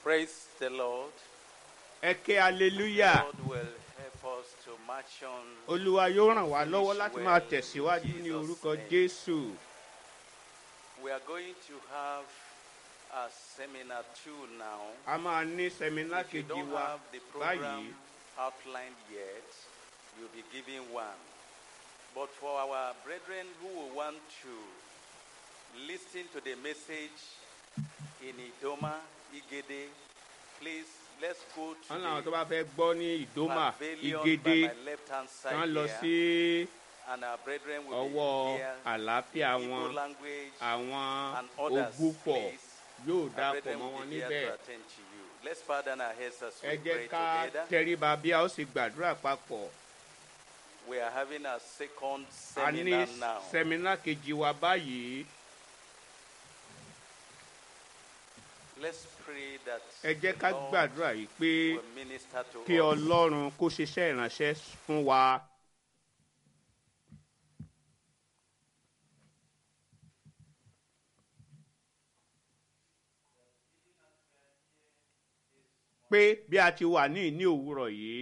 Praise the Lord. ẹ ké hallelujah God will help us to march on. olúwa yóò ràn wá lọ́wọ́ láti máa tẹ̀síwájú ní orúkọ jésù We are going to have a seminar two now. a máa ní sẹ́mínà If you kejì don't wa have the program báyìí outlined yet, you'll be given one. But for our brethren who will want to listen to the message in Idoma, Igede, please let's go to wọn làwọn tó the bá fẹ́ gbọ́ ní ìdómà pavilion ìgédé by my left hand side kán lọ here, sí and our brethren will ọwọ́ be here. àlàáfíà Igbo wọn language àwọn and others, ògbúpọ̀ please. yóò Our dàpọ̀ brethren mọ́ will wọn be here níbẹ̀ to attend to you. Let's bow down our heads as ẹ we jẹ́ pray ká together. tẹríba bí a ó sì gbàdúrà papọ̀ We are having a second a ní seminar now. sẹ́mínà kejì wa báyìí Let's pray that ẹ jẹ́ ká the Lord gbàdúrà yìí pé will minister to kí us. ọlọ́run kó ṣiṣẹ́ ìránṣẹ́ fún wa. pé bí a ti wà ní ìní òwúrọ̀ yìí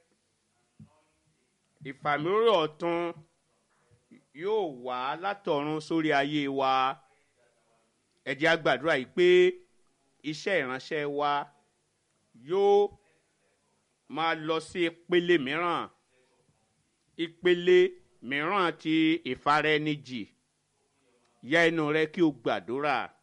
ìfàmìíràn ọ̀tun yóò wá látọ̀run sórí ayé wa ẹ jẹ́ á gbàdúrà yìí pé iṣẹ́ ìránṣẹ́ wa yóò máa lọ sí ìpele mìíràn ìpele mìíràn ti ìfaraẹnijì yá ẹnu rẹ kí o gbàdúrà